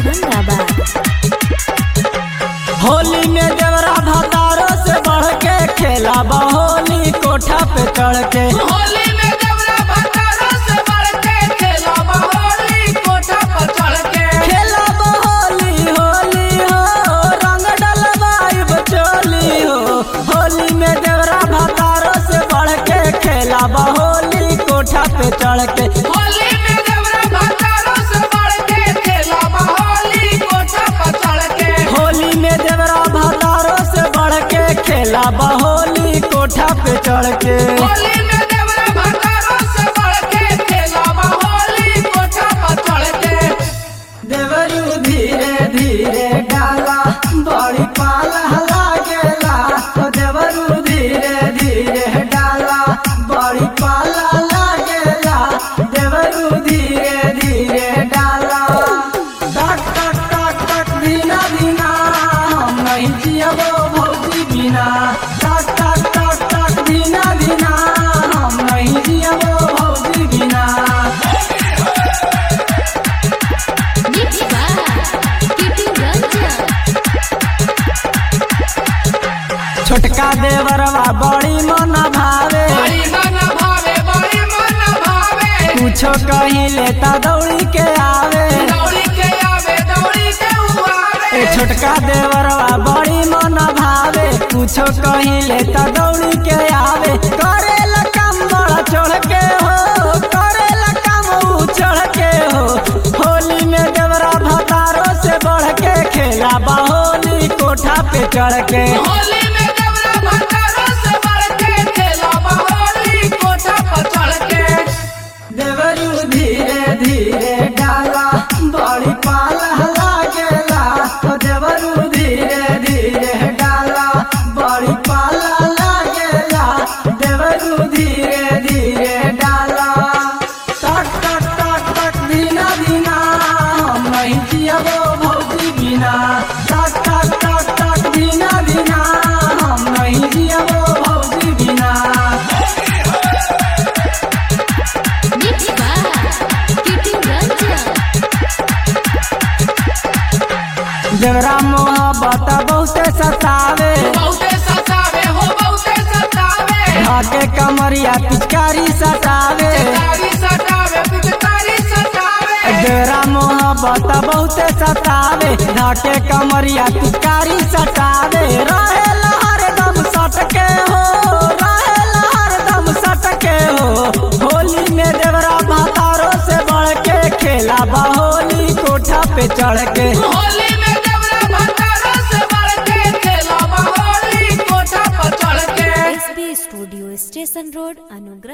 औरंगाबाद होली में देवरा भतारो से बढ़ के खेला होली कोठा पे चढ़ के होली में देवरा भतारो से बढ़ के खेला होली कोठा पर चढ़ के खेला होली होली हो रंग डलवाइब चोली हो होली में देवरा भतारो से बढ़ के खेला होली कोठा पे चढ़ के होली में देवरा भतारो से बढ़ के खेला होली कोठा पर चढ़ के होली में देवरा भतारो से बढ़ के खेला होली कोठा पे चढ़ के होली में देवरा भतारो से बढ़ के खेला होली कोठा पर चढ़ के देवरू धीरे धीरे डाला बड़ी पाला लागेला ओ देवरू धीरे धीरे डाला बड़ी पाला लागेला देवरू धीरे धीरे डाला टक टक टक टक धीना धीना हम नहीं जियबो भौजी बिना टक टक टक टक धीना धीना हम नहीं जियबो भौजी बिना मिक्स बाय किटू रंजन छोटका देवरवा बड़ी मन भावे बड़ी मन भावे बड़ी मन भावे कुछो कहीं लेता दौड़ी के आवे दौड़ी के आवे दौड़ी के उआवे ए छोटका देवरवा बड़ी मन भावे कुछो कहीं लेता दौड़ी के आवे करेला काम बड़ा चढ़ के हो करेला काम ऊ चढ़ के हो होली में देवरा भतारो से बढ़ के खेला होली कोठा पे चढ़ के होली में देवरा भतारो से बढ़ के खेला होली कोठा पर चढ़ के देवरू धीरे धीरे डाला बड़ी पाला लागेला ओ देवरू धीरे धीरे डाला बड़ी पाला लागेला देवरू धीरे धीरे डाला टक टक टक टक धीना धीना हम नहीं जियबो भौजी बिना टक टक टक टक धीना धीना हम नहीं जियबो भौजी बिना मिक्स बाय किटू रंजन देवरा मोहब्बत बहुते सतावे बहुते सतावे हो बहुते सतावे ढाके कमरिया पिचकारी सतावे पिचकारी सतावे पिचकारी सतावे देवरा मोहब्बत बहुते सतावे ढाके कमरिया पिचकारी सतावे रहेला हरदम सटके हो रहेला हरदम सटके हो होली में देवरा भातारो से बढ़ के खेला होली कोठा पे चढ़ के होली में देवरा भतारो से बढ़ के खेला होली कोठा पर चढ़ के एसबी स्टूडियो स्टेशन रोड अनुग्रह